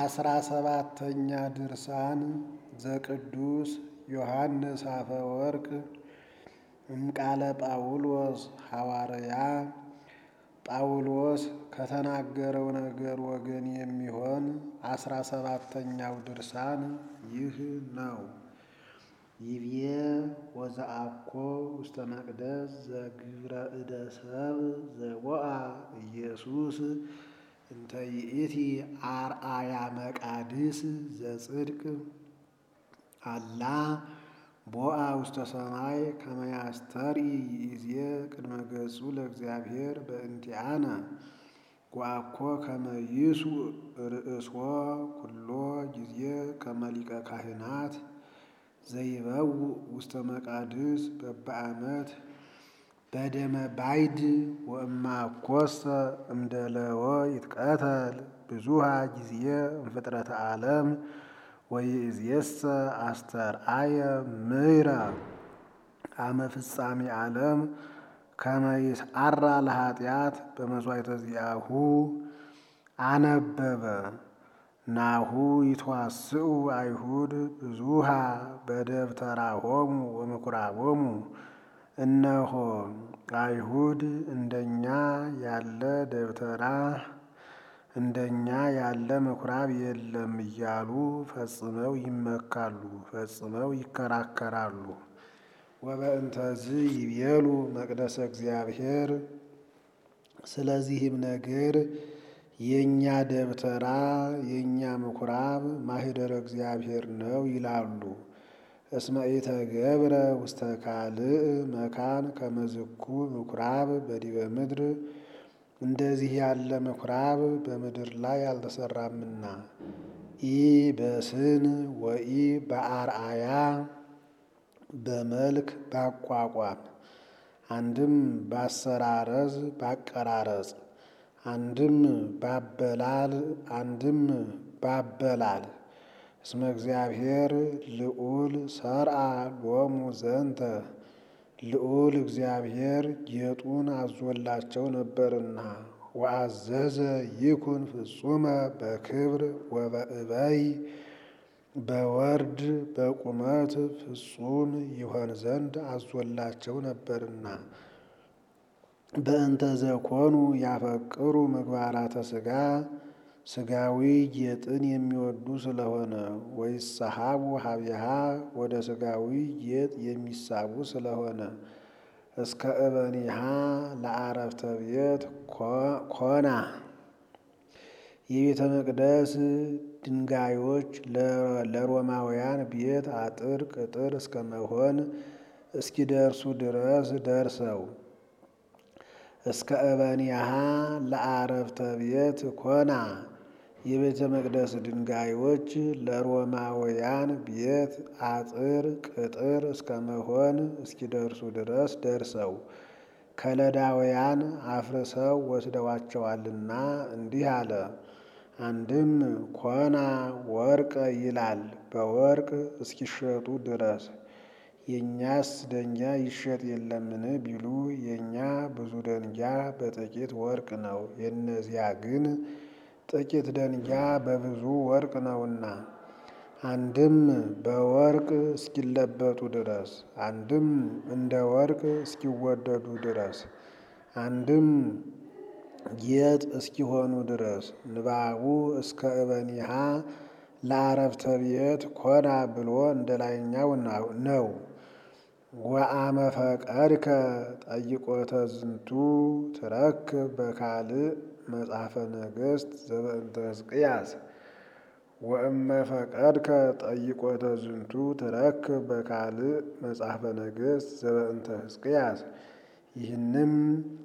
አስራ ሰባተኛ ድርሳን ዘቅዱስ ዮሐንስ አፈወርቅ እምቃለ ጳውሎስ ሐዋርያ ጳውሎስ ከተናገረው ነገር ወገን የሚሆን አስራ ሰባተኛው ድርሳን ይህ ነው። ይብዬ ወዘአኮ ውስተ መቅደስ ዘግብረ እደ ሰብ ዘቦአ ኢየሱስ እንተ ይእቲ አርአያ መቃድስ ዘጽድቅ አላ ቦአ ውስተ ሰማይ ከመ ያስተርኢ ይእዜ ቅድመ ገጹ ለእግዚአብሔር በእንቲአነ ወአኮ ከመ ይሱእ ርእስዎ ኩሎ ጊዜ ከመ ሊቀ ካህናት ዘይበውእ ውስተ መቃድስ በበዓመት በደመ ባይድ ወእማኮሰ እምደለወ ይትቀተል ብዙሃ ጊዜ እምፍጥረተ ዓለም ወይእዜሰ አስተርአየ ምይረ አመ ፍጻሜ ዓለም ከመ ይስዓራ ለኃጢአት በመሥዋዕተ ዚአሁ አነበበ ናሁ ይትዋስኡ አይሁድ ብዙሃ በደብተራሆሙ ወምኵራቦሙ እነሆ አይሁድ እንደኛ ያለ ደብተራ እንደኛ ያለ ምኵራብ የለም እያሉ ፈጽመው ይመካሉ፣ ፈጽመው ይከራከራሉ። ወበእንተዝ ይቤሉ መቅደሰ እግዚአብሔር ስለዚህም ነገር የእኛ ደብተራ የእኛ ምኵራብ ማኅደረ እግዚአብሔር ነው ይላሉ። እስመ ኢተገብረ ውስተ ካልእ መካን ከመ ዝኩ ምኵራብ በዲበ ምድር እንደዚህ ያለ ምኵራብ በምድር ላይ አልተሰራምና ኢ በስን ወኢ በአርአያ በመልክ ባቋቋም አንድም ባሰራረዝ ባቀራረጽ አንድም ባበላል አንድም ባበላል እስመ እግዚአብሔር ልዑል ሰርአ ሎሙ ዘንተ ልዑል እግዚአብሔር ጌጡን አዞላቸው ነበርና ወአዘዘ ይኩን ፍጹመ በክብር ወበእበይ በወርድ በቁመት ፍጹም ይሆን ዘንድ አዞላቸው ነበርና በእንተ ዘኮኑ ያፈቅሩ ምግባራተ ሥጋ ሥጋዊ ጌጥን የሚወዱ ስለሆነ ወይሰሃቡ ሀቢሃ ወደ ሥጋዊ ጌጥ የሚሳቡ ስለሆነ እስከ እበኒሃ ለአረፍተ ቤት ኮና የቤተ መቅደስ ድንጋዮች ለሮማውያን ቤት አጥር ቅጥር እስከ መሆን እስኪደርሱ ድረስ ደርሰው እስከ እበኒሃ ለአረፍተ ቤት ኮና የቤተ መቅደስ ድንጋዮች ለሮማውያን ቤት አጥር ቅጥር እስከ መሆን እስኪደርሱ ድረስ ደርሰው ከለዳውያን አፍርሰው ወስደዋቸዋልና እንዲህ አለ። አንድም ኮና ወርቀ ይላል በወርቅ እስኪሸጡ ድረስ። የእኛስ ደንጊያ ይሸጥ የለምን ቢሉ የእኛ ብዙ ደንጊያ በጥቂት ወርቅ ነው፣ የእነዚያ ግን ጥቂት ደንጊያ በብዙ ወርቅ ነውና። አንድም በወርቅ እስኪለበጡ ድረስ፣ አንድም እንደ ወርቅ እስኪወደዱ ድረስ፣ አንድም ጌጥ እስኪሆኑ ድረስ ንባቡ እስከ እበኒሃ ለአረፍተ ቤት ኮና ብሎ እንደ ላይኛው ነው። ወአመ ፈቀድከ ጠይቆተ ዝንቱ ትረክብ በካልእ መጽሐፈ ነገሥት ዘበእንተ ሕዝቅያስ ወእመ ፈቀድከ ጠይቆተ ዝንቱ ትረክብ በካልእ መጽሐፈ ነገሥት ዘበእንተ ሕዝቅያስ ይህንም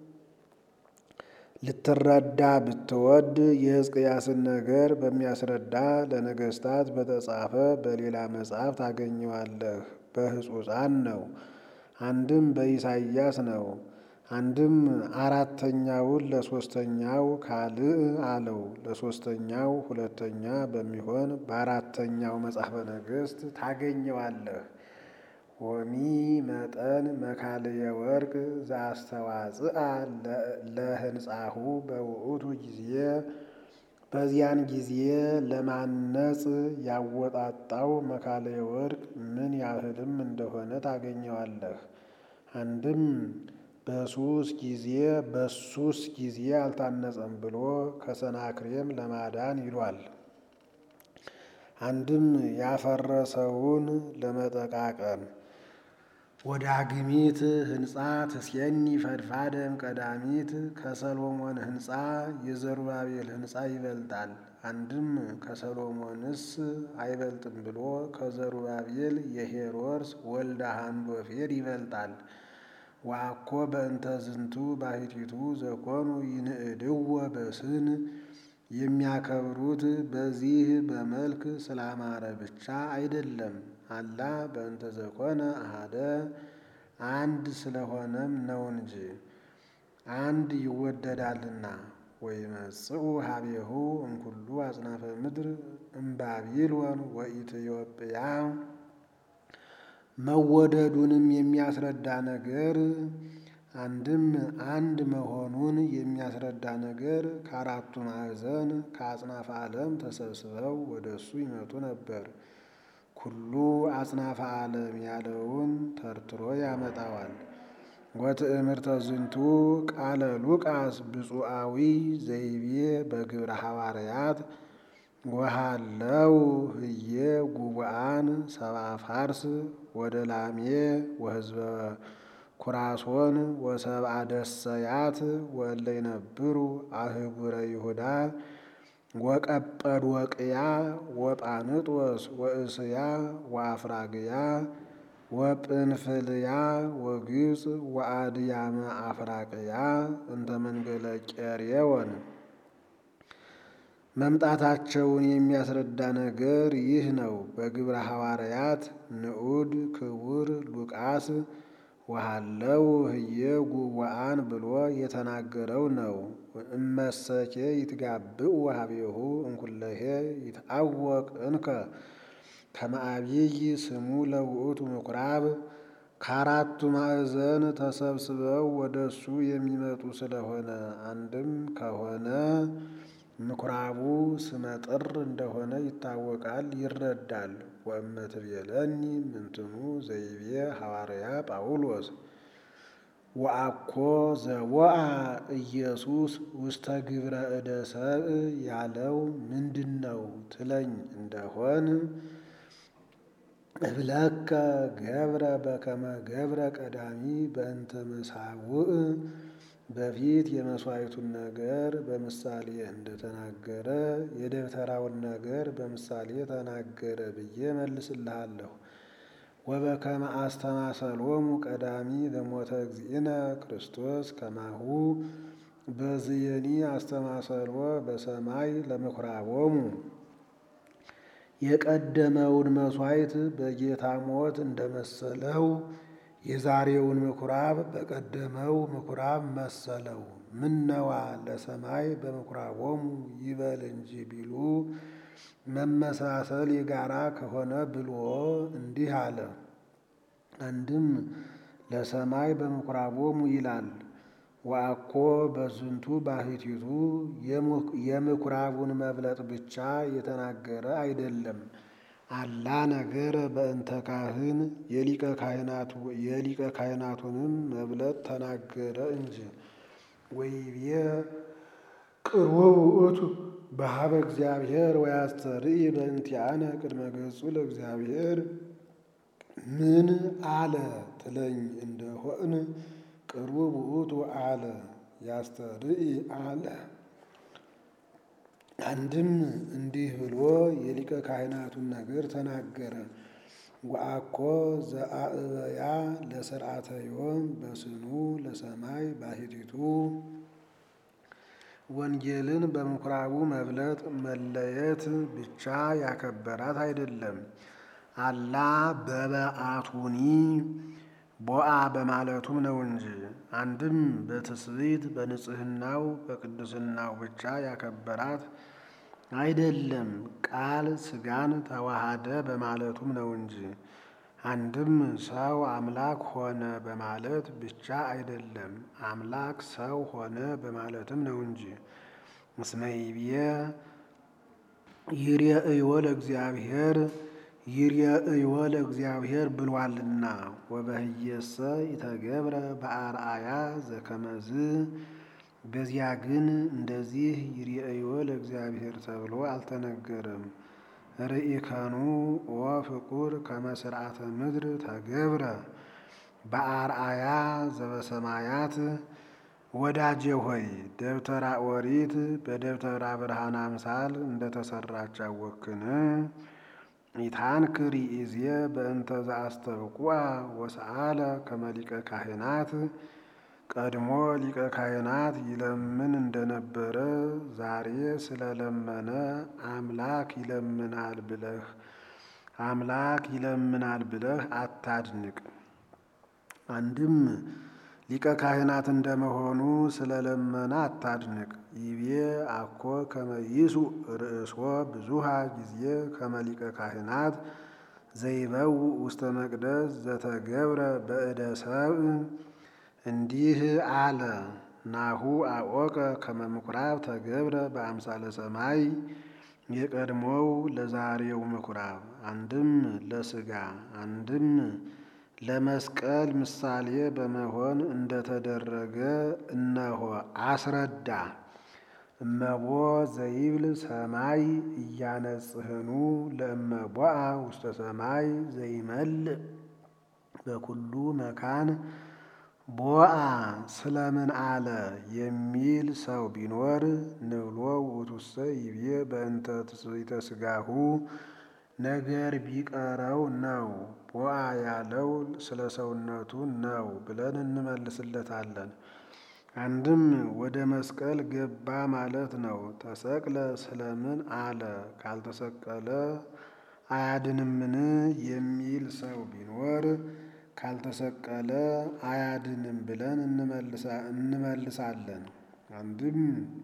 ልትረዳ ብትወድ የሕዝቅያስን ነገር በሚያስረዳ ለነገሥታት በተጻፈ በሌላ መጽሐፍ ታገኘዋለህ። በሕጹጻን ነው። አንድም በኢሳይያስ ነው። አንድም አራተኛውን ለሶስተኛው ካልእ አለው። ለሶስተኛው ሁለተኛ በሚሆን በአራተኛው መጽሐፈ ነገሥት ታገኘዋለህ። ወሚ መጠን መካልየ ወርቅ ዘአስተዋጽአ ለህንጻሁ በውእቱ ጊዜ በዚያን ጊዜ ለማነጽ ያወጣጣው መካለየ ወርቅ ምን ያህልም እንደሆነ ታገኘዋለህ። አንድም በሱስ ጊዜ በሱስ ጊዜ አልታነጸም ብሎ ከሰናክሬም ለማዳን ይሏል። አንድም ያፈረሰውን ለመጠቃቀም ወዳግሚት ሕንፃ ትሴኒ ፈድፋደም ቀዳሚት ከሰሎሞን ሕንፃ የዘሩባቤል ሕንፃ ይበልጣል። አንድም ከሰሎሞንስ አይበልጥም ብሎ ከዘሩባቤል የሄሮድስ ወልደ ሃንዶፌር ይበልጣል። ወአኮ በእንተ ዝንቱ ባሕቲቱ ዘኮኑ ይንእድዎ በስን የሚያከብሩት በዚህ በመልክ ስላማረ ብቻ አይደለም። አላ በእንተ ዘኮነ አሐደ አንድ ስለሆነም ነው እንጂ አንድ ይወደዳልና። ወይመጽኡ ሀቤሁ እምኩሉ አጽናፈ ምድር እምባቢሎን ወኢትዮጵያ መወደዱንም የሚያስረዳ ነገር አንድም አንድ መሆኑን የሚያስረዳ ነገር ከአራቱ ማዕዘን ከአጽናፈ ዓለም ተሰብስበው ወደ እሱ ይመጡ ነበር። ኩሉ አጽናፈ ዓለም ያለውን ተርትሮ ያመጣዋል። ወትእምርተ ዝንቱ ቃለ ሉቃስ ብፁዓዊ ዘይቤ በግብረ ሐዋርያት ወሃለው ህዬ ጉቡአን ሰብአ ፋርስ ወደላሜ ወህዝበ ኩራሶን ወሰብአ ደሰያት ወእለ ይነብሩ አህጉረ ይሁዳ ወቀጰዶቅያ ወጳንጦስ ወእስያ ወአፍራግያ ወጵንፍልያ ወግብፅ ወአድያመ አፍራቅያ እንተ መንገለ ቄርዮን መምጣታቸውን የሚያስረዳ ነገር ይህ ነው። በግብረ ሐዋርያት ንዑድ ክቡር ሉቃስ ወሃለው ህየ ጉቡአን ብሎ የተናገረው ነው። እመሰኬ ይትጋብኡ ሀቤሁ እንኩለሄ ይትአወቅ እንከ ከመ አብይ ስሙ ለውእቱ ምኩራብ ከአራቱ ማዕዘን ተሰብስበው ወደ እሱ የሚመጡ ስለሆነ አንድም ከሆነ ምኩራቡ ስመጥር እንደሆነ ይታወቃል፣ ይረዳል። ወእመትቤለኒ ምንትኑ ዘይቤ ሐዋርያ ጳውሎስ ወአኮ ዘቦአ ኢየሱስ ውስተ ግብረ እደ ሰብእ ያለው ምንድን ነው ትለኝ እንደሆን እብለከ ገብረ በከመ ገብረ ቀዳሚ በእንተ መሳውእ በፊት የመሥዋዕቱን ነገር በምሳሌ እንደተናገረ የደብተራውን ነገር በምሳሌ ተናገረ ብዬ መልስልሃለሁ። ወበከመ አስተማሰሎሙ ቀዳሚ በሞተ እግዚእነ ክርስቶስ ከማሁ በዝየኒ አስተማሰሎ በሰማይ ለምኩራቦሙ የቀደመውን መሥዋዕት በጌታ ሞት እንደመሰለው የዛሬውን ምኩራብ በቀደመው ምኩራብ መሰለው። ምነዋ ለሰማይ በምኩራቦሙ ይበል እንጂ ቢሉ መመሳሰል የጋራ ከሆነ ብሎ እንዲህ አለ። አንድም ለሰማይ በምኩራቦሙ ይላል። ወአኮ በዝንቱ ባሕቲቱ የምኩራቡን መብለጥ ብቻ የተናገረ አይደለም። አላ ነገረ በእንተ ካህን የሊቀ ካህናቱንም መብለጥ ተናገረ እንጂ። ወይቤ ቅርቡ ውእቱ በሀበ እግዚአብሔር ወያስተርኢ በእንቲአነ ቅድመ ገጹ ለእግዚአብሔር ምን አለ ትለኝ እንደሆን ቅርቡ ውእቱ አለ ያስተርኢ አለ። አንድም እንዲህ ብሎ የሊቀ ካህናቱን ነገር ተናገረ። ወአኮ ዘአእበያ ለስርዓተ ዮም በስኑ ለሰማይ ባሕቲቱ ወንጌልን በምኩራቡ መብለጥ መለየት ብቻ ያከበራት አይደለም። አላ በበአቱኒ ቦአ በማለቱም ነው እንጂ። አንድም በትስብእት በንጽሕናው በቅድስናው ብቻ ያከበራት አይደለም። ቃል ሥጋን ተዋሃደ በማለቱም ነው እንጂ። አንድም ሰው አምላክ ሆነ በማለት ብቻ አይደለም። አምላክ ሰው ሆነ በማለትም ነው እንጂ። እስመ ይቤ ይርአዮ ለእግዚአብሔር ይርአዮ ለእግዚአብሔር ብሏልና ወበህየሰ ኢተገብረ በአርአያ ዘከመዝ በዚያ ግን እንደዚህ ይርአዮ ለእግዚአብሔር ተብሎ አልተነገረም። ርኢከኑ ወፍቁር ከመ ስርዓተ ምድር ተገብረ በአርአያ ዘበሰማያት ወዳጄ ሆይ ደብተራ ኦሪት በደብተራ ብርሃን አምሳል እንደተሰራች አወክን። ኢታንክር ይእዜ በእንተ ዘአስተብቁዐ ወሰአለ ከመ ሊቀ ካህናት ቀድሞ ሊቀ ካህናት ይለምን እንደነበረ ዛሬ ስለለመነ አምላክ ይለምናል ብለህ አምላክ ይለምናል ብለህ አታድንቅ። አንድም ሊቀ ካህናት እንደመሆኑ ስለለመነ አታድንቅ። ይቤ አኮ ከመ ይሱዕ ርእሶ ብዙሃ ጊዜ ከመ ሊቀ ካህናት ዘይበው ውስተ መቅደስ ዘተገብረ በእደ ሰብእ እንዲህ አለ። ናሁ አወቀ ከመ ምኵራብ ተገብረ በአምሳለ ሰማይ የቀድሞው ለዛሬው ምኵራብ አንድም ለሥጋ አንድም ለመስቀል ምሳሌ በመሆን እንደተደረገ እነሆ አስረዳ። እመቦ ዘይብል ሰማይ እያነጽህኑ ለእመቦአ ውስተ ሰማይ ዘይመልእ በኩሉ መካን ቦአ ስለምን አለ የሚል ሰው ቢኖር ንብሎ ውእቱሰ ይቤ በእንተ ትስብእተ ሥጋሁ ነገር ቢቀረው ነው። ቦአ ያለው ስለ ሰውነቱ ነው ብለን እንመልስለታለን። አንድም ወደ መስቀል ገባ ማለት ነው። ተሰቅለ ስለምን አለ ካልተሰቀለ አያድንምን የሚል ሰው ቢኖር ካልተሰቀለ አያድንም ብለን እንመልሳለን። አንድም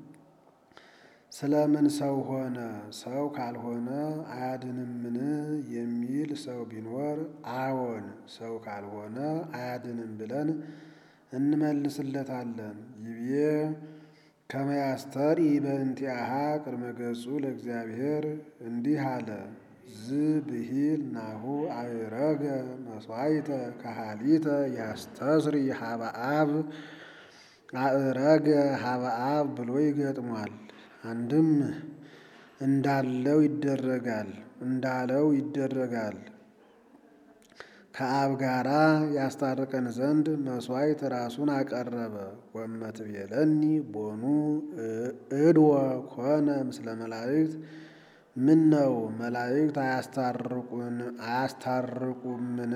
ስለምን ሰው ሆነ ሰው ካልሆነ አያድንምን የሚል ሰው ቢኖር አዎን ሰው ካልሆነ አያድንም ብለን እንመልስለታለን። ይቤ ከመ ያስተርኢ በእንቲአሃ ቅድመ ገጹ ለእግዚአብሔር እንዲህ አለ። ዝ ብሂል ናሁ አዕረገ መሥዋዕተ ካሃሊተ ያስተስሪ ሀበ አብ አዕረገ ሀበ አብ ብሎ ይገጥሟል። አንድም እንዳለው ይደረጋል እንዳለው ይደረጋል ከአብ ጋራ ያስታርቀን ዘንድ መሥዋዕት ራሱን አቀረበ። ወመትቤለኒ ቦኑ እድወ ኮነ ምስለ መላእክት ምን ነው መላእክት አያስታርቁን አያስታርቁምን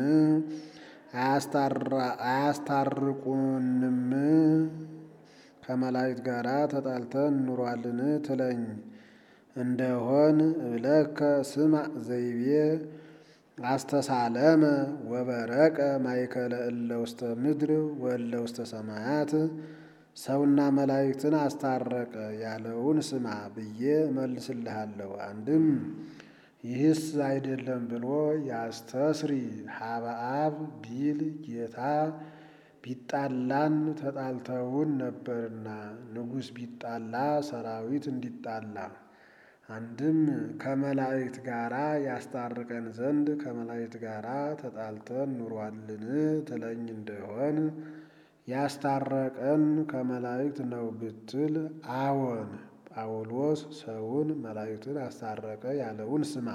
አያስታርቁንም ከመላእክት ጋር ተጣልተን ኑሯልን ትለኝ እንደሆን እብለከ ስማዕ ዘይቤ አስተሳለመ ወበረቀ ማእከለ እለ ውስተ ምድር ወእለ ውስተ ሰማያት ሰውና መላእክትን አስታረቀ ያለውን ስማ ብዬ እመልስልሃለሁ። አንድም ይህስ አይደለም ብሎ ያስተስሪ ሀበ አብ ቢል ጌታ ቢጣላን ተጣልተውን ነበርና ንጉሥ ቢጣላ ሰራዊት እንዲጣላ አንድም ከመላእክት ጋራ ያስታርቀን ዘንድ ከመላእክት ጋራ ተጣልተን ኑሯልን ትለኝ እንደሆን ያስታረቀን ከመላእክት ነው ብትል አዎን ጳውሎስ ሰውን መላእክትን አስታረቀ ያለውን ስማ።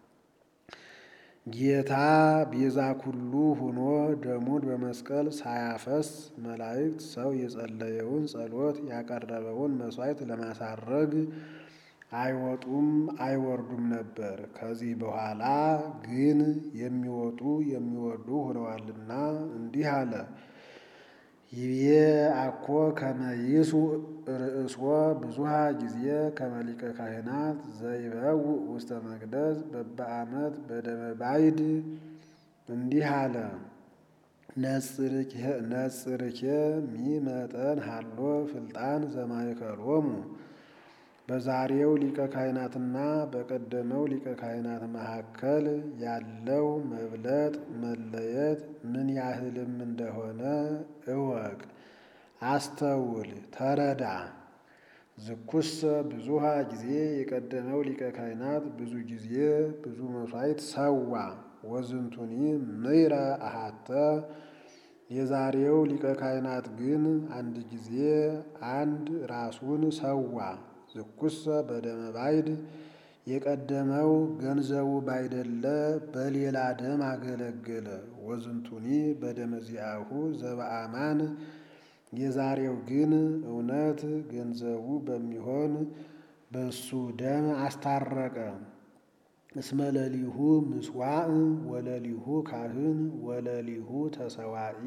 ጌታ ቤዛ ኩሉ ሆኖ ደሙን በመስቀል ሳያፈስ መላእክት ሰው የጸለየውን ጸሎት ያቀረበውን መሥዋዕት ለማሳረግ አይወጡም አይወርዱም ነበር። ከዚህ በኋላ ግን የሚወጡ የሚወርዱ ሆነዋልና እንዲህ አለ። ይቤ አኮ ከመ ይሱዕ ርእስዎ ብዙሃ ጊዜ ከመ ሊቀ ካህናት ዘይበውእ ውስተ መቅደስ በበዓመት በደመ ባይድ እንዲህ አለ። ነጽርኬ ሚመጠን ሃሎ ፍልጣን ዘማእከሎሙ በዛሬው ሊቀ ካህናትና በቀደመው ሊቀ ካህናት መካከል ያለው መብለጥ መለየት ምን ያህልም እንደሆነ እወቅ፣ አስተውል፣ ተረዳ። ዝኩሰ ብዙሃ ጊዜ የቀደመው ሊቀ ካህናት ብዙ ጊዜ ብዙ መሥዋዕት ሰዋ። ወዝንቱኒ ምይረ አሃተ የዛሬው ሊቀ ካህናት ግን አንድ ጊዜ አንድ ራሱን ሰዋ። ዝኩሰ በደመ ባይድ የቀደመው ገንዘቡ ባይደለ በሌላ ደም አገለገለ። ወዝንቱኒ በደመ ዚአሁ ዘበአማን የዛሬው ግን እውነት ገንዘቡ በሚሆን በሱ ደም አስታረቀ። እስመ ለሊሁ ምስዋዕ ወለሊሁ ካህን ወለሊሁ ተሰዋኢ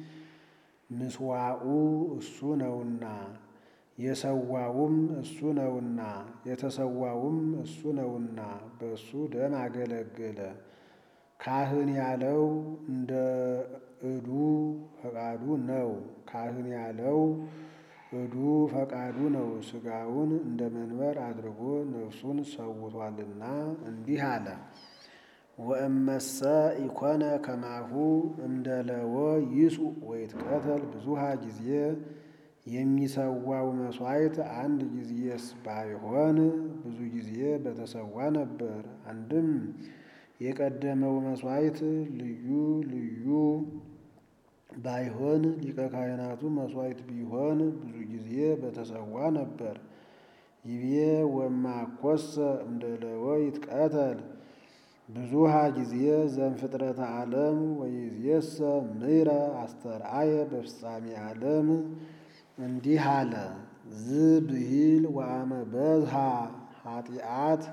ምስዋዑ እሱ ነውና የሰዋውም እሱ ነውና የተሰዋውም እሱ ነውና በእሱ ደም አገለገለ። ካህን ያለው እንደ እዱ ፈቃዱ ነው። ካህን ያለው እዱ ፈቃዱ ነው። ሥጋውን እንደ መንበር አድርጎ ነፍሱን ሰውቷልና እንዲህ አለ። ወእመሰ ኢኮነ ከማሁ እምደለወ ይጹእ ወይትቀተል ብዙሃ ጊዜ የሚሰዋው መሥዋዕት አንድ ጊዜስ ባይሆን ብዙ ጊዜ በተሰዋ ነበር። አንድም የቀደመው መሥዋዕት ልዩ ልዩ ባይሆን ሊቀ ካህናቱ መሥዋዕት ቢሆን ብዙ ጊዜ በተሰዋ ነበር። ይቤ ወማኮሰ እምደለወ ይትቀተል ብዙሃ ጊዜ ዘእምፍጥረተ ዓለም ወይእዜሰ ምይረ አስተርአየ በፍጻሜ ዓለም እንዲህ አለ። ዝብሂል ወአመ በዝሃ ኃጢአት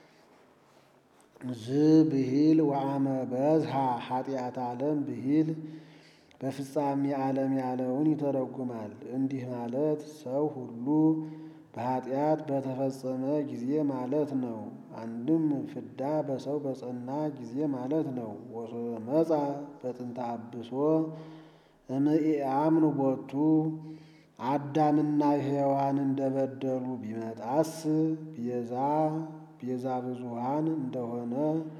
ዝብሂል ወአመ በዝሃ ኃጢአት ዓለም ብሂል በፍጻሜ ዓለም ያለውን ይተረጉማል። እንዲህ ማለት ሰው ሁሉ በኃጢአት በተፈጸመ ጊዜ ማለት ነው። አንድም ፍዳ በሰው በጸና ጊዜ ማለት ነው። ወመጻ በጥንተ አብሶ እምኢአምኑ ቦቱ አዳምና ሔዋን እንደበደሉ ቢመጣስ ቤዛ ቤዛ ብዙሃን እንደሆነ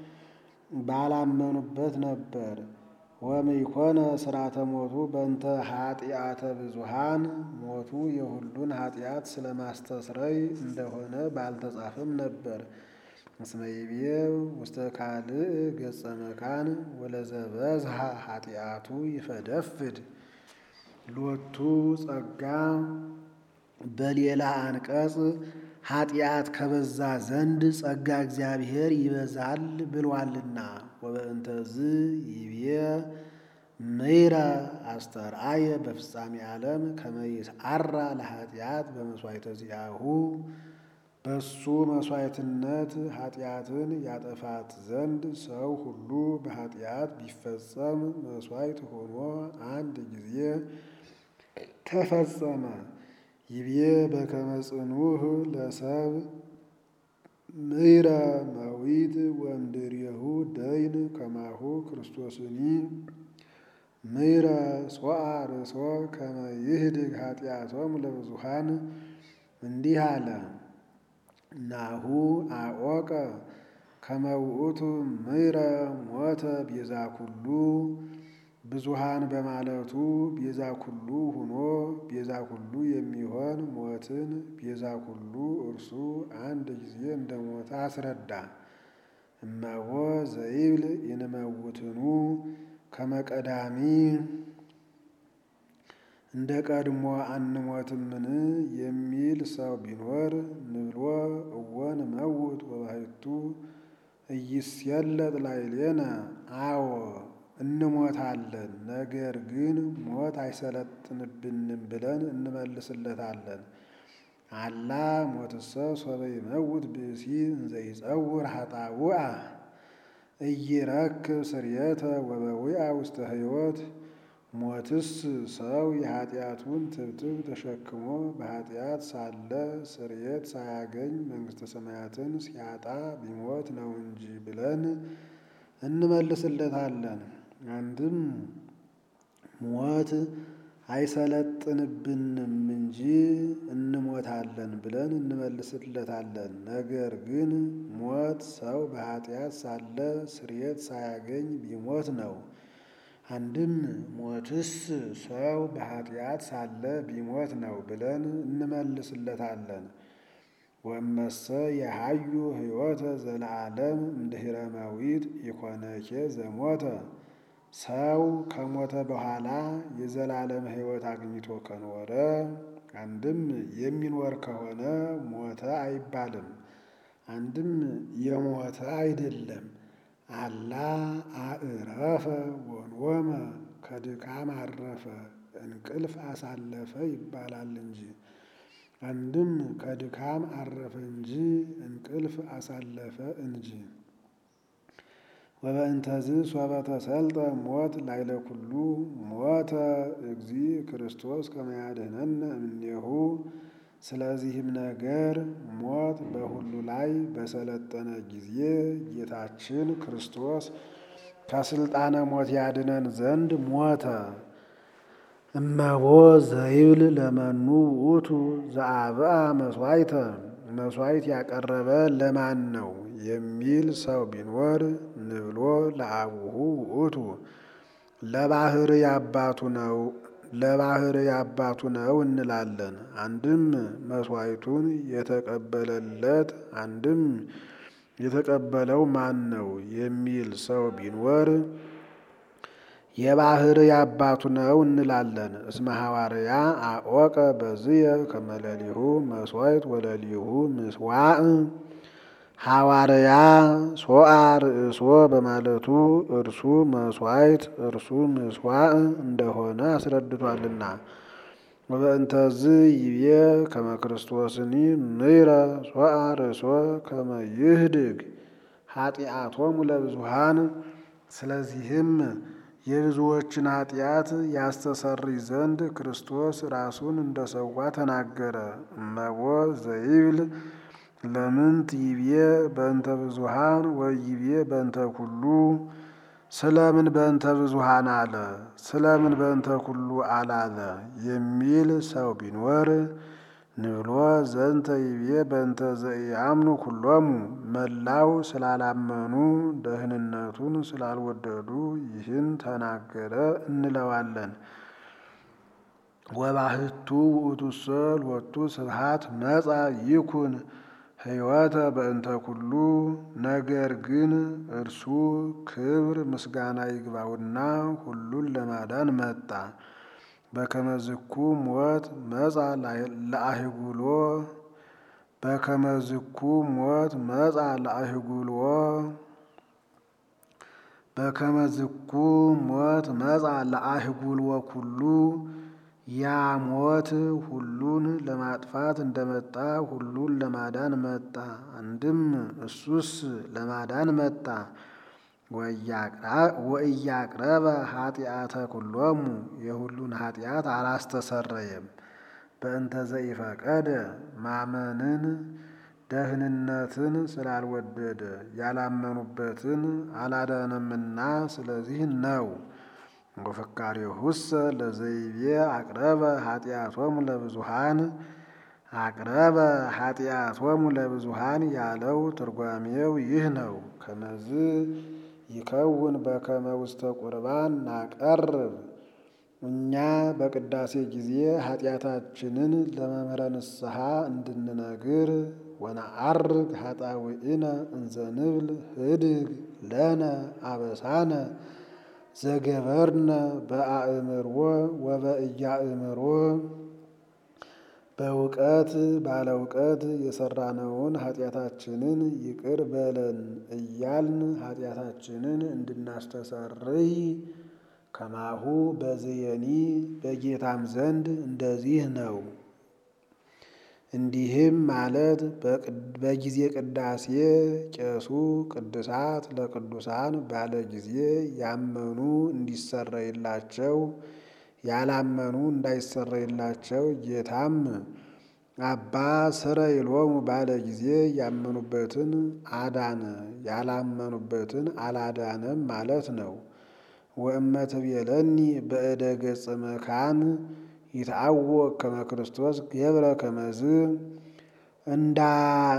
ባላመኑበት ነበር። ወምይኮነ ስርዓተ ሞቱ በእንተ ኃጢአተ ብዙሃን ሞቱ የሁሉን ኃጢአት ስለማስተስረይ እንደሆነ ባልተጻፈም ነበር። እስመ ይቤ ውስተ ካልእ ገጸ መካን ወለዘበዝሃ ኃጢአቱ ይፈደፍድ ሎቱ ጸጋ በሌላ አንቀጽ ኃጢአት ከበዛ ዘንድ ጸጋ እግዚአብሔር ይበዛል ብሏልና። ወበእንተዝ ይቤ ምይረ አስተርአየ በፍጻሜ ዓለም ከመ ይስዓራ ለኃጢአት በመሥዋዕተ ዚአሁ በሱ መሥዋዕትነት ኃጢአትን ያጠፋት ዘንድ ሰው ሁሉ በኃጢአት ቢፈጸም መሥዋዕት ሆኖ አንድ ጊዜ ተፈጸመ። ይቤ በከመ ጽኑዕ ለሰብ ምይረ መዊት ወእምድሬሁ ደይን ከማሁ ክርስቶስኒ ምይረ ሶአ ርእሶ ከመ ይህድግ ኃጢአቶም ለብዙሃን እንዲህ አለ። ናሁ አወቀ ከመ ውእቱ ምይረ ሞተ ቤዛ ኩሉ ብዙሃን በማለቱ ቤዛ ኩሉ ሁኖ ቤዛ ኩሉ የሚሆን ሞትን ቤዛ ኩሉ እርሱ አንድ ጊዜ እንደ ሞተ አስረዳ። እመቦ ዘይብል ይንመውትኑ ከመ ቀዳሚ እንደ ቀድሞ አንሞትምን የሚል ሰው ቢኖር ንብሎ እወ ንመውት ወባሕቱ ኢይስየለጥ ላዕሌነ አዎ እንሞታለን፣ ነገር ግን ሞት አይሰለጥንብንም ብለን እንመልስለታለን። አላ ሞትሰ ሶበ ይመውት ብእሲ እንዘ ይጸውር ኃጣውአ ኢይረክብ ስርየተ ወበዊአ ውስተ ሕይወት ሞትስ ሰው የኃጢአቱን ትብትብ ተሸክሞ በኃጢአት ሳለ ስርየት ሳያገኝ መንግሥተ ሰማያትን ሲያጣ ቢሞት ነው እንጂ ብለን እንመልስለታለን። አንድም ሞት አይሰለጥንብንም እንጂ እንሞታለን ብለን እንመልስለታለን። ነገር ግን ሞት ሰው በኃጢአት ሳለ ስርየት ሳያገኝ ቢሞት ነው። አንድም ሞትስ ሰው በኃጢአት ሳለ ቢሞት ነው ብለን እንመልስለታለን። ወመሰ የሃዩ ሕይወተ ዘለዓለም እምድኅረ መዊት ኢኮነኬ ዘሞተ ሰው ከሞተ በኋላ የዘላለም ሕይወት አግኝቶ ከኖረ አንድም የሚኖር ከሆነ ሞተ አይባልም። አንድም የሞተ አይደለም። አላ አዕረፈ ወንወመ ከድካም አረፈ እንቅልፍ አሳለፈ ይባላል እንጂ። አንድም ከድካም አረፈ እንጂ እንቅልፍ አሳለፈ እንጂ። ወበእንተዝ ሶበ ተሰልጠ ሞት ላይለ ኩሉ ሞተ እግዚ ክርስቶስ ከመ ያድኅነነ እምኔሁ። ስለዚህም ነገር ሞት በሁሉ ላይ በሰለጠነ ጊዜ ጌታችን ክርስቶስ ከስልጣነ ሞት ያድነን ዘንድ ሞተ። እመቦ ዘይብል ለመኑ ውእቱ ዘአብአ መሥዋዕተ መሥዋዕት ያቀረበ ለማን ነው የሚል ሰው ቢኖር ንብሎ ለአቡሁ ውእቱ ለባሕርይ አባቱ ነው ለባሕርይ አባቱ ነው እንላለን። አንድም መሥዋዕቱን የተቀበለለት አንድም የተቀበለው ማን ነው የሚል ሰው ቢኖር የባሕርይ አባቱ ነው እንላለን። እስመ ሐዋርያ አወቀ በዝየ ከመ ሌሊሁ መሥዋዕት ወሌሊሁ ምሥዋዕ ሐዋርያ ሶአ ርእሶ በማለቱ እርሱ መሥዋዕት እርሱ ምሥዋዕ እንደሆነ አስረድቷልና። ወበእንተዝ ይቤ ከመ ክርስቶስኒ ምይረ ሶአ ርእሶ ከመ ይህድግ ኃጢአቶሙ ለብዙሃን ስለዚህም የብዙዎችን ኃጢአት ያስተሰርይ ዘንድ ክርስቶስ ራሱን እንደሰዋ ተናገረ። እመቦ ዘይብል ለምንት ይቤ በእንተ ብዙሃን ወይቤ በእንተ ኩሉ ስለምን በእንተ ብዙሃን አለ ስለምን በእንተ ኩሉ አላለ የሚል ሰው ቢኖር ንብሎ ዘንተ ይቤ በእንተ ዘኢአምኑ ኩሎሙ መላው ስላላመኑ ደህንነቱን ስላልወደዱ ይህን ተናገረ እንለዋለን። ወባሕቱ ውእቱሰ ሎቱ ስብሐት መጻ ይኩን ሕይወተ በእንተ ኩሉ ነገር ግን እርሱ ክብር ምስጋና ይግባውና ሁሉን ለማዳን መጣ። በከመ ዝኩ ሞት መጻ ለአህጉሎ በከመ ዝኩ ሞት መጻ ለአህጉሎ በከመ ዝኩ ሞት መጻ ለአህጉልወ ኩሉ ያ ሞት ሁሉን ለማጥፋት እንደመጣ ሁሉን ለማዳን መጣ። አንድም እሱስ ለማዳን መጣ። ወእያቅረበ ኃጢአተ ኩሎሙ የሁሉን ኃጢአት አላስተሰረየም። በእንተ ዘኢፈቀደ ማመንን ደህንነትን ስላልወደደ ያላመኑበትን አላዳነምና ስለዚህ ነው። ወፍካሬሁሰ ለዘይቤ አቅረበ ኃጢአቶሙ ለብዙሃን አቅረበ ኃጢአቶሙ ለብዙሃን ያለው ትርጓሜው ይህ ነው። ከመዝ ይከውን በከመ ውስተ ቁርባን ናቀርብ እኛ በቅዳሴ ጊዜ ኃጢአታችንን ለመምህረ ንስሐ እንድንነግር ወነዐርግ ኃጣውኢነ እንዘ ንብል ህድግ ለነ አበሳነ ዘገበርነ በአእምሮ ወበእያእምሮ በእውቀት ባለ እውቀት የሰራነውን ኃጢአታችንን ይቅር በለን እያልን ኃጢአታችንን እንድናስተሰርይ ከማሁ በዝየኒ በጌታም ዘንድ እንደዚህ ነው። እንዲህም ማለት በጊዜ ቅዳሴ ቄሱ ቅዱሳት ለቅዱሳን ባለ ጊዜ ያመኑ እንዲሰረይላቸው ያላመኑ እንዳይሰረይላቸው ጌታም አባ ስረይሎሙ ባለ ጊዜ ያመኑበትን አዳነ ያላመኑበትን አላዳነም ማለት ነው። ወእመትቤለኒ በእደ ገጸ መካን ይትዐወቅ ከመ ክርስቶስ ገብረ ከመዝ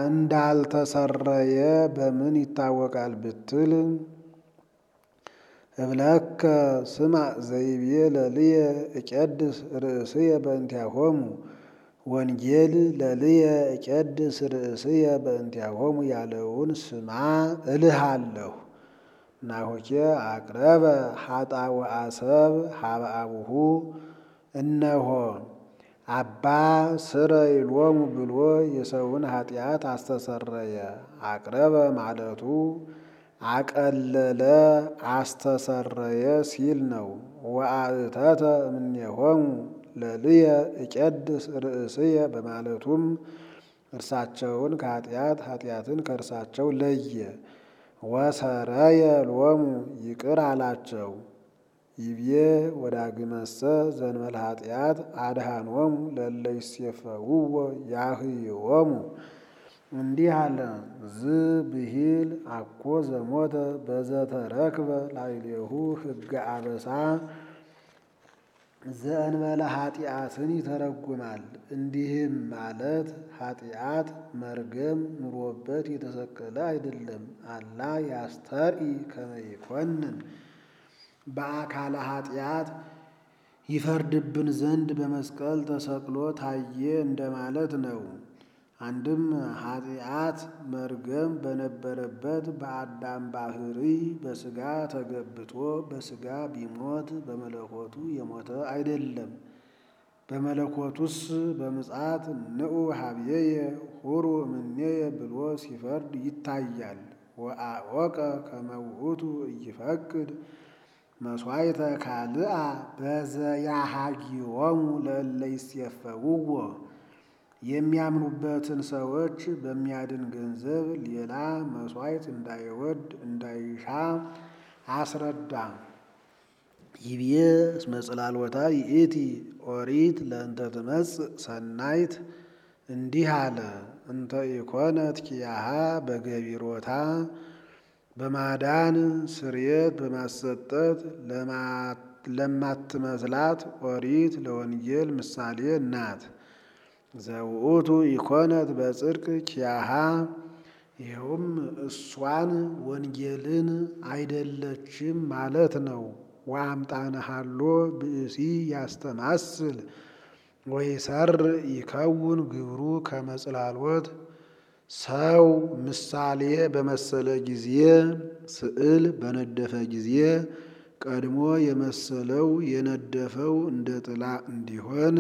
እንዳልተሰረየ በምን ይታወቃል ብትል እብለከ ስማዕ ዘይቤ ለልየ እቄድስ ርእስየ በእንቲአሆሙ ወንጌል ለልየ እቄድስ ርእስየ በእንቲአሆሙ ያለውን ስማ እልሃለሁ። ናሆኬ አቅረበ ኃጣው አሰብ ሀበ አቡሁ እነሆ አባ ስረይ ሎሙ ብሎ የሰውን ኃጢአት አስተሰረየ። አቅረበ ማለቱ አቀለለ አስተሰረየ ሲል ነው። ወአእተተ እምኔሆሙ ለልየ እቄድስ ርእስየ በማለቱም እርሳቸውን ከኃጢአት ኃጢአትን ከእርሳቸው ለየ። ወሰረየ ሎሙ ይቅር አላቸው። ይቤ ወዳግመሰ ዘንበለ ኃጢአት አድኃኖሙ ለእለ ይሴፈውዎ ያህይዎሙ እንዲህ አለ። ዝ ብሂል አኮ ዘሞተ በዘተረክበ ላዕሌሁ ሕገ አበሳ ዘእንበለ ኃጢአትን ይተረጉማል። እንዲህም ማለት ኃጢአት መርገም ኑሮበት የተሰቀለ አይደለም። አላ ያስተርኢ ከመ ይኮንን በአካለ ኃጢአት ይፈርድብን ዘንድ በመስቀል ተሰቅሎ ታየ እንደማለት ነው። አንድም ኃጢአት መርገም በነበረበት በአዳም ባህሪ በሥጋ ተገብቶ በሥጋ ቢሞት በመለኮቱ የሞተ አይደለም። በመለኮቱስ በምጽአት ንዑ ሀብዬየ ሁሩ እምኔየ ብሎ ሲፈርድ ይታያል። ወአወቀ ከመ ውእቱ ኢይፈቅድ መሥዋዕተ ካልአ በዘያሃጊዎሙ ለእለ ይሴፈውዎ የሚያምኑበትን ሰዎች በሚያድን ገንዘብ ሌላ መሥዋዕት እንዳይወድ እንዳይሻ አስረዳ። ይብዬ እስመ ጽላልወታ ይእቲ ኦሪት ለእንተ ትመጽእ ሰናይት እንዲህ አለ። እንተ ኢኮነት ኪያሃ በገቢሮታ በማዳን ስርየት በማሰጠት ለማትመስላት ኦሪት ለወንጌል ምሳሌ ናት። ዘውእቱ ኢኮነት በጽድቅ ኪያሃ ይኸውም እሷን ወንጌልን አይደለችም ማለት ነው። ወአምጣነ ሀሎ ብእሲ ያስተማስል ወይሰር ይከውን ግብሩ ከመ ጽላልወት ሰው ምሳሌ በመሰለ ጊዜ ስዕል በነደፈ ጊዜ ቀድሞ የመሰለው የነደፈው እንደ ጥላ እንዲሆን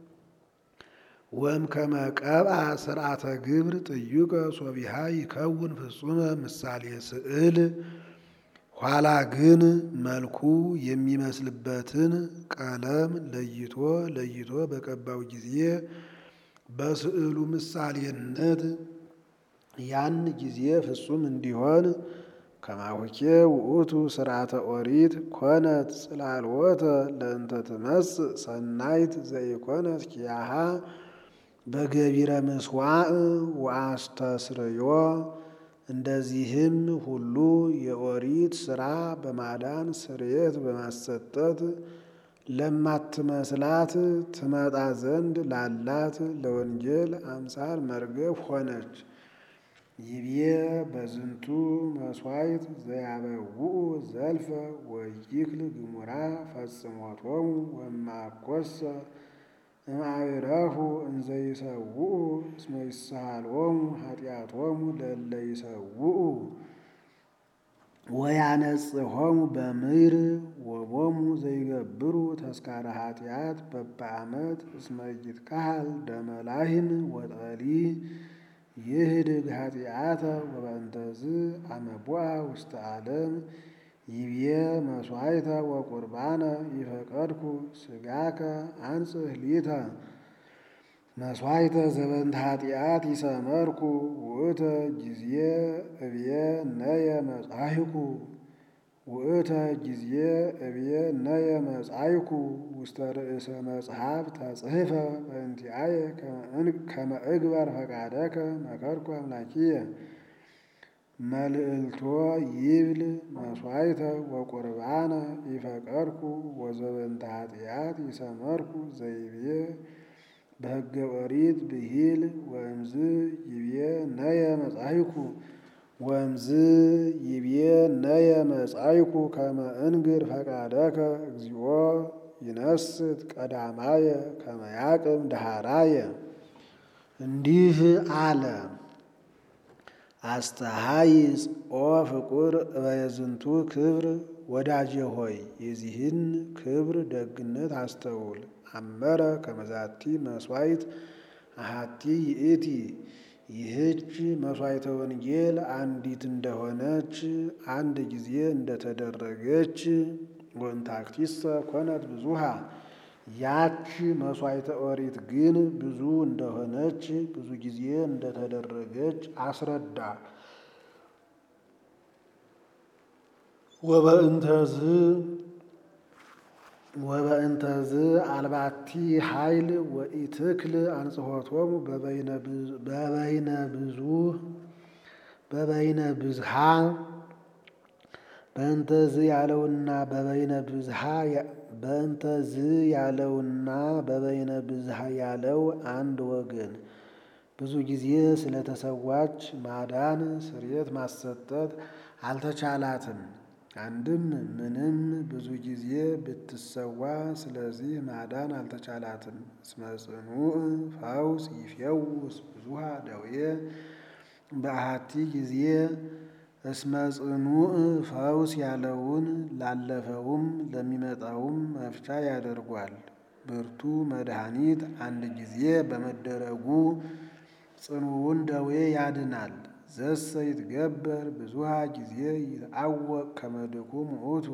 ወም ከመቀብአ ስርዓተ ግብር ጥዩቀ ሶቢሃ ይከውን ፍጹመ ምሳሌ ስዕል ኋላ ግን መልኩ የሚመስልበትን ቀለም ለይቶ ለይቶ በቀባው ጊዜ በስዕሉ ምሳሌነት ያን ጊዜ ፍጹም እንዲሆን ከማሁኬ ውእቱ ስርዓተ ኦሪት ኮነት ጽላልወተ ለእንተ ትመጽእ ሰናይት ዘኢኮነት ኪያሃ በገቢረ ምስዋዕ ወአስተስርዮ እንደዚህም ሁሉ የኦሪት ሥራ በማዳን ስርየት በማሰጠት ለማትመስላት ትመጣ ዘንድ ላላት ለወንጌል አምሳል መርገብ ሆነች። ይቤ በዝንቱ መስዋዕት ዘያበውኡ ዘልፈ ወይክል ግሙራ ፈጽሞቶሙ ወማኮሰ እምአይረፉ እንዘ ይሰውኡ እስመ ይስሃሎሙ ኃጢአቶሙ ለእለ ይሰውኡ ወያነጽሖሙ በምድር ወቦሙ ዘይገብሩ ተስካረ ኃጢአት በበዓመት እስመ ይትካሃል ደመ ላህም ወጠሊ ይህድግ ኃጢአተ ወበእንተዝ አመቦአ ውስተ ዓለም ይብዬ መስዋዕተ ወቁርባነ ይፈቀድኩ ስጋከ አንጽህ ሊተ መስዋዕተ ዘበንተ ኃጢአት ይሰመርኩ ውእተ ጊዜ እብየ ነየ መጻሕኩ ውእተ ጊዜ እብየ ነየ መጻሕኩ ውስተ ርእሰ መጽሐፍ ተጽሕፈ በእንቲአየ ከመ እግበር ፈቃደከ መከርኩ አምላኪየ መልእልቶ ይብል መስዋዕተ ወቁርባነ ይፈቀድኩ ወዘበንተ ኃጢአት ይሰመርኩ ዘይቤ በሕገ ኦሪት ብሂል ወእምዝ ይቤ ነየ መጻሕኩ ወምዝ ይቤ ነየ መጻይኩ ከመ እንግር ፈቃደከ እግዚኦ ይነስት ቀዳማየ ከመ ያቅም ዳሃራየ። እንዲህ አለ። አስተሃይጽ ኦ ፍቁር በየዝንቱ ክብር ወዳጄ ሆይ የዚህን ክብር ደግነት አስተውል። አመረ ከመዛቲ መስዋዕት አሃቲ ይእቲ ይህች መስዋዕተ ወንጌል አንዲት እንደሆነች አንድ ጊዜ እንደተደረገች ወንታክቲሰ ኮነት ብዙሃ ያች መስዋዕተ ኦሪት ግን ብዙ እንደሆነች ብዙ ጊዜ እንደተደረገች አስረዳ። ወበእንተዝ ወበእንተዝ አልባቲ ኃይል ወኢትክል አንጽሖቶሙ በበይነ ብዙ በበይነ ብዝሃ በእንተዝ ያለውና በበይነ ብዝሃ በእንተዝ ያለውና በበይነ ብዝሃ ያለው አንድ ወገን ብዙ ጊዜ ስለተሰዋች ማዳን ስርየት ማሰጠት አልተቻላትም። አንድም ምንም ብዙ ጊዜ ብትሰዋ ስለዚህ ማዳን አልተቻላትም። እስመ ጽኑዕ ፈውስ ይፌውስ ብዙሃ ደዌ በአሐቲ ጊዜ እስመ ጽኑዕ ፈውስ ያለውን ላለፈውም ለሚመጣውም መፍቻ ያደርጓል። ብርቱ መድኃኒት አንድ ጊዜ በመደረጉ ጽኑውን ደዌ ያድናል። ዘሰ ይትገበር ብዙሃ ጊዜ ይትአወቅ ከመ ድኩም ውእቱ።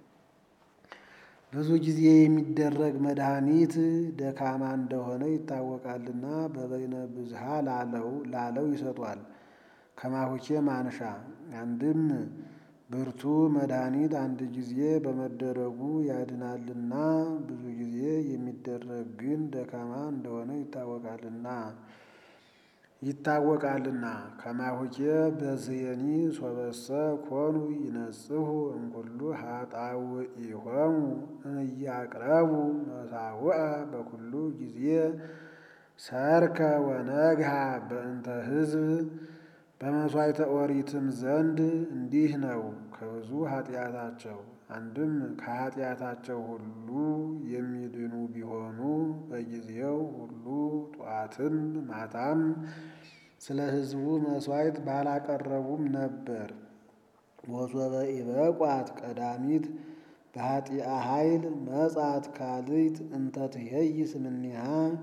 ብዙ ጊዜ የሚደረግ መድኃኒት ደካማ እንደሆነ ይታወቃልና በበይነ ብዝሃ ላለው ላለው ይሰጧል። ከማሁኬ ማንሻ አንድም ብርቱ መድኃኒት አንድ ጊዜ በመደረጉ ያድናልና ብዙ ጊዜ የሚደረግ ግን ደካማ እንደሆነ ይታወቃልና ይታወቃልና ከማሁኬ በዝየኒ ሶበሰ ኮኑ ይነጽሁ እምኩሉ ኃጣውኢሆሙ እያቅረቡ መሳውዐ በኩሉ ጊዜ ሰርከ ወነግሃ በእንተ ሕዝብ በመሥዋዕተ ኦሪትም ዘንድ እንዲህ ነው። ከብዙ ኃጢአታቸው አንድም ከኃጢአታቸው ሁሉ የሚድኑ ቢሆኑ በጊዜው ሁሉ ጧትም ማታም ስለ ሕዝቡ መሥዋዕት ባላቀረቡም ነበር። ወሶበ ኢበቋት ቀዳሚት በኃጢአ ኃይል መጻት ካልእት እንተ ትኄይስ እምኔሃ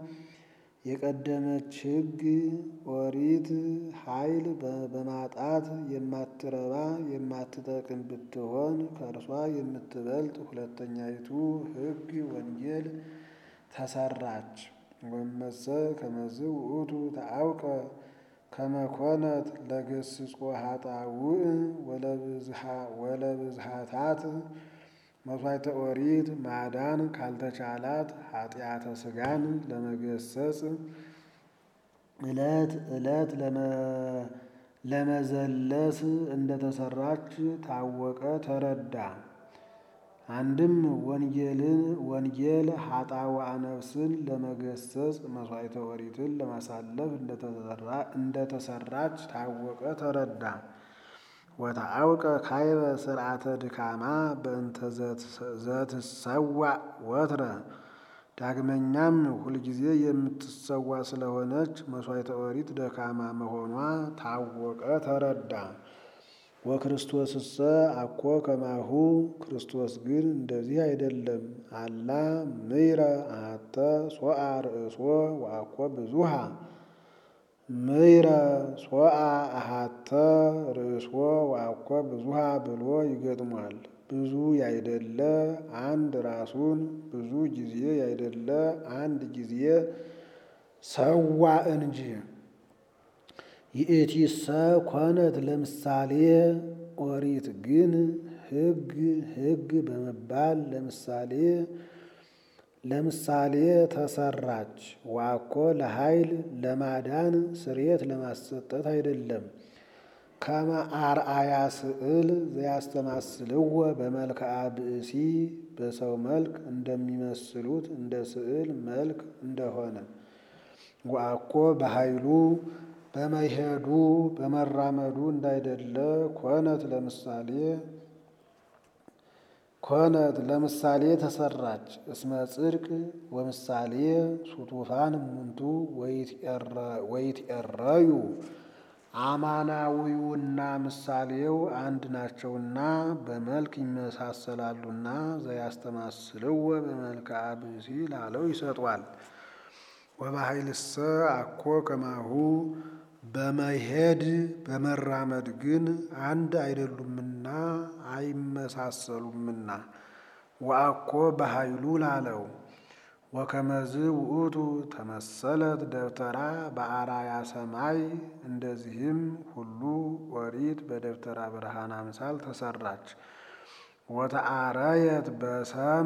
የቀደመች ሕግ ኦሪት ኃይል በማጣት የማትረባ የማትጠቅም ብትሆን ከእርሷ የምትበልጥ ሁለተኛይቱ ሕግ ወንጌል ተሰራች። ወመሰ ከመዝ ውእቱ ተአውቀ ከመኮነት ለገስጾ ኃጣውእ ወለብዝሃታት መሥዋዕተ ኦሪት ማዳን ካልተቻላት ኃጢአተ ሥጋን ለመገሰጽ ዕለት ዕለት ለመዘለስ እንደተሰራች ታወቀ ተረዳ። አንድም ወንጌልን ወንጌል ኃጣውአ ነፍስን ለመገሰጽ መሥዋዕተ ኦሪትን ለማሳለፍ እንደተሰራች ታወቀ ተረዳ። ወተአውቀ ካይበ ስርዓተ ድካማ በእንተ ዘትሰዋዕ ወትረ ዳግመኛም ሁልጊዜ የምትሰዋ ስለሆነች መሥዋዕተ ኦሪት ደካማ መሆኗ ታወቀ ተረዳ። ወክርስቶስሰ አኮ ከማሁ ክርስቶስ ግን እንደዚህ አይደለም። አላ ምይረ አሐተ ሶአ ርእሶ ወአኮ ብዙሃ ምይረ ሶአ አሐተ ርእሶ ወአኮ ብዙሃ ብሎ ይገጥሟል። ብዙ ያይደለ አንድ ራሱን ብዙ ጊዜ ያይደለ አንድ ጊዜ ሰዋ እንጂ። ይእቲሰ ኮነት ለምሳሌ ኦሪት ግን ሕግ ሕግ በመባል ለምሳሌ ለምሳሌ ተሰራች። ዋኮ ለኃይል ለማዳን ስርየት ለማሰጠት አይደለም። ከመ አርአያ ስዕል ዘያስተማስልዎ በመልክዓ ብእሲ በሰው መልክ እንደሚመስሉት እንደ ስዕል መልክ እንደሆነ ወአኮ በኃይሉ በመሄዱ በመራመዱ እንዳይደለ ኮነት ለምሳሌ ኮነት ለምሳሌ ተሰራች። እስመ ጽድቅ ወምሳሌ ሱቱፋን እሙንቱ ወይትኤረዩ አማናዊውና ምሳሌው አንድ ናቸውና በመልክ ይመሳሰላሉና ዘያስተማስልዎ በመልክዓ ብእሲ ላለው ይሰጧል። ወበኃይልሰ አኮ ከማሁ በመሄድ በመራመድ ግን አንድ አይደሉምና አይመሳሰሉምና ወአኮ በኃይሉ ላለው ወከመዝ ውእቱ ተመሰለት ደብተራ በአራያ ሰማይ እንደዚህም ሁሉ ኦሪት በደብተራ ብርሃን አምሳል ተሰራች። ወተአረየት በሰም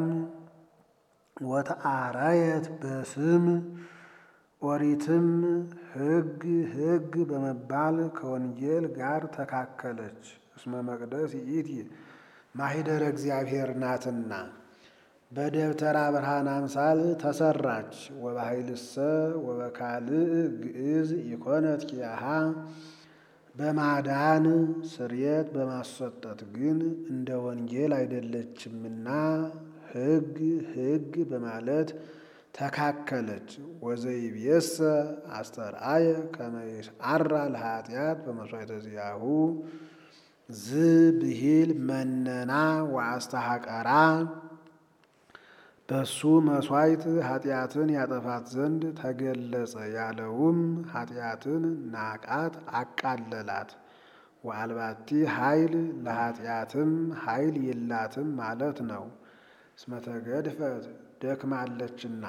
ወተአረየት በስም ኦሪትም ሕግ ሕግ በመባል ከወንጌል ጋር ተካከለች። እስመ መቅደስ ይእቲ ማሂደረ እግዚአብሔር ናትና በደብተራ ብርሃን አምሳል ተሰራች። ወበኃይልሰ ወበካልእ ግዕዝ ኢኮነት ኪያሃ በማዳን ስርየት በማሰጠት ግን እንደ ወንጌል አይደለችምና ሕግ ሕግ በማለት ተካከለች። ወዘይቤሰ አስተርአየ ከመ ይስዓራ ለኃጢአት በመሥዋዕተ ዚአሁ ዝ ብሂል መነና ወአስተሐቀራ በሱ መሥዋዕት ኃጢአትን ያጠፋት ዘንድ ተገለጸ ያለውም ኃጢአትን ናቃት አቃለላት። ወአልባቲ ኃይል ለኃጢአትም ኃይል የላትም ማለት ነው። እስመ ተገድፈት ደክማለችና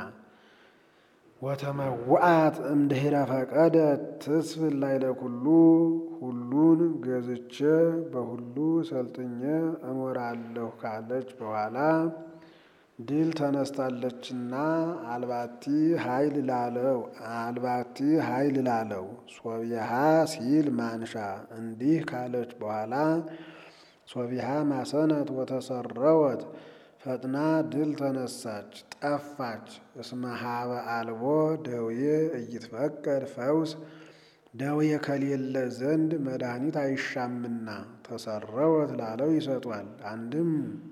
ወተመውአት እምድኅረ ፈቀደት ትስፍን ላዕለ ኩሉ ሁሉን ገዝቼ በሁሉ ሰልጥኜ እኖራለሁ ካለች በኋላ ድል ተነስታለችና አልባቲ ኃይል ላለው አልባቲ ኃይል ላለው ሶቢሃ ሲል ማንሻ እንዲህ ካለች በኋላ ሶቢሃ ማሰነት ወተሰረወት ፈጥና ድል ተነሳች ጠፋች። እስመ ሀበ አልቦ ደዌ እይትፈቀድ ፈውስ ደዌ ከሌለ ዘንድ መድኃኒት አይሻምና ተሰረወት ላለው ይሰጧል። አንድም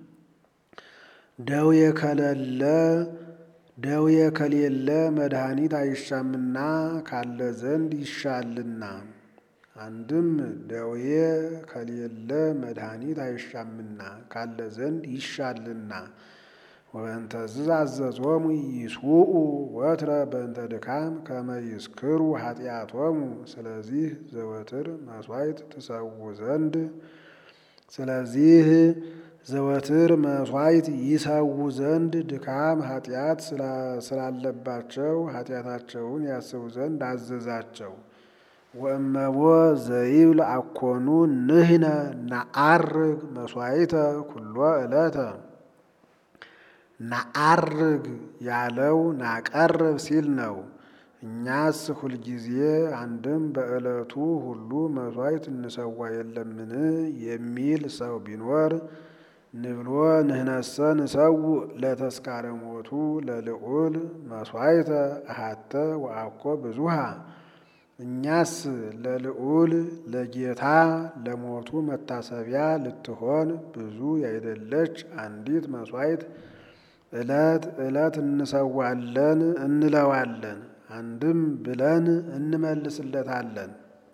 ደዌ ከሌለ ደዌ ከሌለ መድኃኒት አይሻምና ካለ ዘንድ ይሻልና። አንድም ደዌ ከሌለ መድኃኒት አይሻምና ካለ ዘንድ ይሻልና። ወበእንተዝ አዘዞሙ ይስውኡ ወትረ በእንተ ድካም ከመ ይስክሩ ኃጢአቶሙ። ስለዚህ ዘወትር መሥዋዕት ትሰዉ ዘንድ ስለዚህ ዘወትር መሥዋዕት ይሰዉ ዘንድ ድካም ኃጢአት ስላለባቸው ኃጢአታቸውን ያስቡ ዘንድ አዘዛቸው። ወእመቦ ዘይብል አኮኑ ንሕነ ነዐርግ መሥዋዕተ ኩሎ ዕለተ ነዐርግ ያለው ናቀርብ ሲል ነው። እኛስ ሁልጊዜ አንድም በዕለቱ ሁሉ መሥዋዕት እንሰዋ የለምን የሚል ሰው ቢኖር ንብሎ ንህነሰ ንሰው ለተስካረ ሞቱ ለልዑል መሥዋዕተ አሃተ ወአኮ ብዙሃ እኛስ ለልዑል ለጌታ ለሞቱ መታሰቢያ ልትሆን ብዙ ያይደለች አንዲት መሥዋዕት ዕለት ዕለት እንሰዋለን እንለዋለን። አንድም ብለን እንመልስለታለን።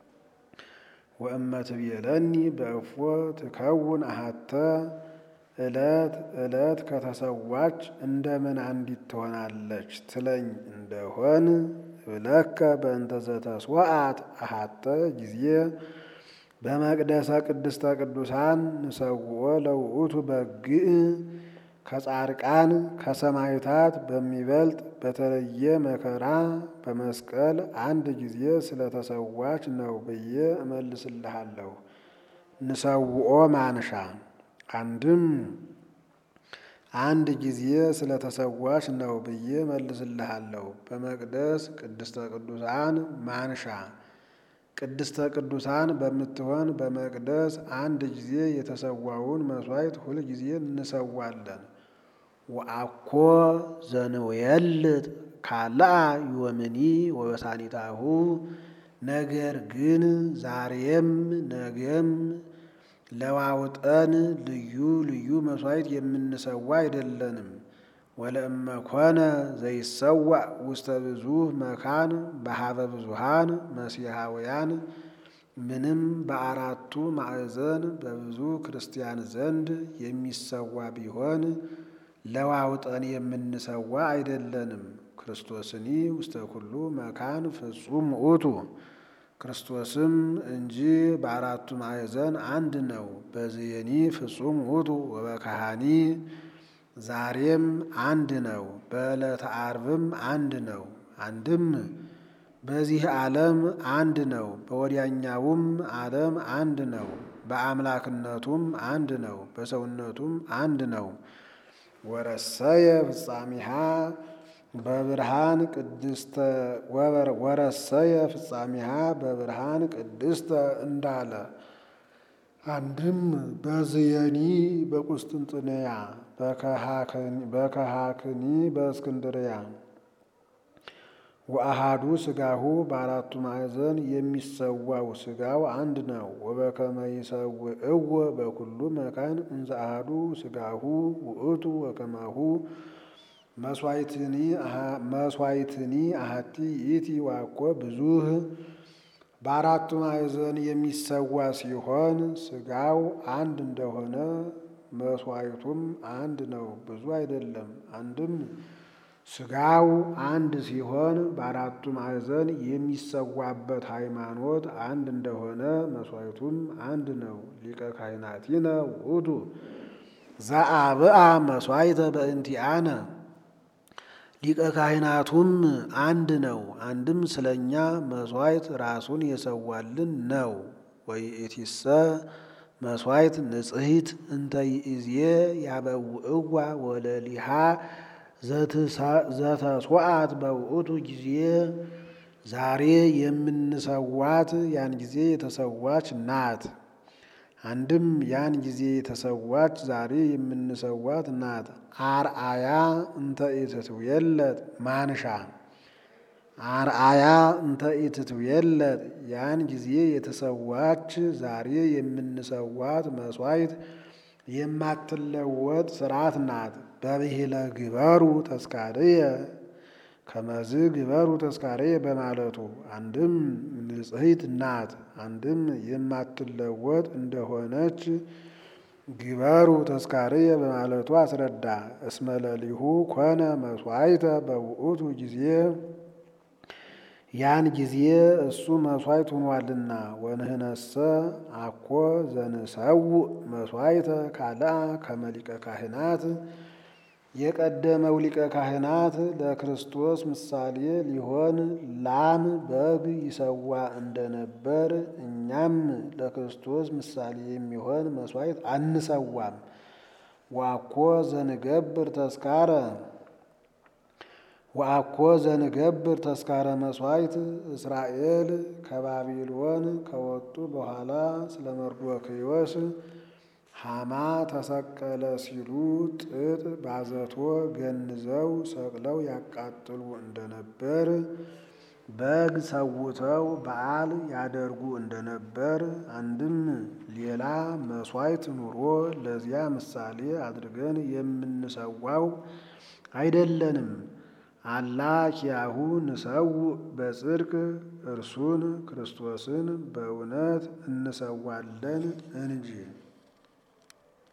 ወእመ ትቤለኒ በእፎ ትከውን አሃተ ዕለት ዕለት ከተሰዋች እንደምን አንዲት ትሆናለች ትለኝ እንደሆን ብለከ በእንተ ዘተስዋዕት አሃተ ጊዜ በመቅደሰ ቅድስተ ቅዱሳን ንሰውኦ ለውእቱ በግዕ ከጻድቃን ከሰማዕታት በሚበልጥ በተለየ መከራ በመስቀል አንድ ጊዜ ስለተሰዋች ነው ብዬ እመልስልሃለሁ። ንሰውኦ ማንሻ አንድም አንድ ጊዜ ስለተሰዋች ነው ብዬ መልስልሃለሁ። በመቅደስ ቅድስተ ቅዱሳን ማንሻ ቅድስተ ቅዱሳን በምትሆን በመቅደስ አንድ ጊዜ የተሰዋውን መሥዋዕት ሁል ጊዜ እንሰዋለን። ወአኮ ዘንውየልጥ ካልአ ዮምኒ ወበሳኒታሁ ነገር ግን ዛሬም ነገም ለዋውጠን ልዩ ልዩ መሥዋዕት የምንሰዋ አይደለንም። ወለእመ ኮነ ዘይሰዋዕ ውስተ ብዙኅ መካን በሀበ ብዙኃን መሲሐውያን ምንም በአራቱ ማዕዘን በብዙ ክርስቲያን ዘንድ የሚሰዋ ቢሆን ለዋውጠን የምንሰዋ አይደለንም። ክርስቶስኒ ውስተ ኩሉ መካን ፍጹም ውእቱ ክርስቶስም እንጂ በአራቱ ማዕዘን አንድ ነው። በዝየኒ ፍጹም ውእቱ ወበካሃኒ ዛሬም አንድ ነው። በዕለተ ዓርብም አንድ ነው። አንድም በዚህ ዓለም አንድ ነው። በወዲያኛውም ዓለም አንድ ነው። በአምላክነቱም አንድ ነው። በሰውነቱም አንድ ነው። ወረሰየ ፍጻሜሃ በብርሃን ቅድስተ ወረሰየ ፍጻሜሃ በብርሃን ቅድስተ እንዳለ አንድም በዝየኒ በቁስጥንጥንያ በከሃክኒ በእስክንድርያ ወአሃዱ ስጋሁ በአራቱ ማዕዘን የሚሰዋው ስጋው አንድ ነው። ወበከመ ይሰውዕዎ በኩሉ መካን እንዘ አሃዱ ስጋሁ ውእቱ ወከማሁ መስዋዕትኒ አሐቲ ይእቲ ዋኮ ብዙኅ በአራቱ ማዕዘን የሚሰዋ ሲሆን ስጋው አንድ እንደሆነ መስዋዕቱም አንድ ነው፣ ብዙ አይደለም። አንድም ስጋው አንድ ሲሆን በአራቱ ማዕዘን የሚሰዋበት ሃይማኖት አንድ እንደሆነ መስዋዕቱም አንድ ነው። ሊቀ ካህናቲነ ውእቱ ዘአብአ መስዋዕተ በእንቲአነ ሊቀ ካህናቱም አንድ ነው። አንድም ስለኛ መስዋዕት ራሱን የሰዋልን ነው። ወይእቲሰ መስዋዕት ንጽሕት እንተ ይእዜ ያበውእዋ ወለሊሃ ዘተስዋዕት በውእቱ ጊዜ ዛሬ የምንሰዋት ያን ጊዜ የተሰዋች ናት። አንድም ያን ጊዜ የተሰዋች ዛሬ የምንሰዋት ናት። አርአያ እንተ ኢትትውየለጥ ማንሻ አርአያ እንተ ኢትትውየለጥ ያን ጊዜ የተሰዋች ዛሬ የምንሰዋት መስዋዕት የማትለወጥ ስርዓት ናት። በብሂለ ግበሩ ተስካርየ ከመዝ ግበሩ ተስካርየ በማለቱ አንድም ንጽሕት ናት፣ አንድም የማትለወጥ እንደሆነች ግበሩ ተስካርየ በማለቱ አስረዳ። እስመ ለሊሁ ኮነ መስዋዕተ በውእቱ ጊዜ ያን ጊዜ እሱ መስዋዕት ሆኗልና። ወንህነሰ አኮ ዘንሰውእ መስዋዕተ ካልአ ከመ ሊቀ ካህናት የቀደመው ሊቀ ካህናት ለክርስቶስ ምሳሌ ሊሆን ላም በግ ይሰዋ እንደነበር እኛም ለክርስቶስ ምሳሌ የሚሆን መስዋዕት አንሰዋም። ዋኮ ዘንገብር ተስካረ ወአኮ ዘንገብር ተስካረ መስዋዕት እስራኤል ከባቢሎን ከወጡ በኋላ ስለ መርዶክዮስ ሐማ ተሰቀለ ሲሉ ጥጥ ባዘቶ ገንዘው ሰቅለው ያቃጥሉ እንደነበር በግ ሰውተው በዓል ያደርጉ እንደነበር አንድም ሌላ መስዋዕት ኑሮ ለዚያ ምሳሌ አድርገን የምንሰዋው አይደለንም። አላ ኪያሁ ንሰውእ በጽድቅ እርሱን ክርስቶስን በእውነት እንሰዋለን እንጂ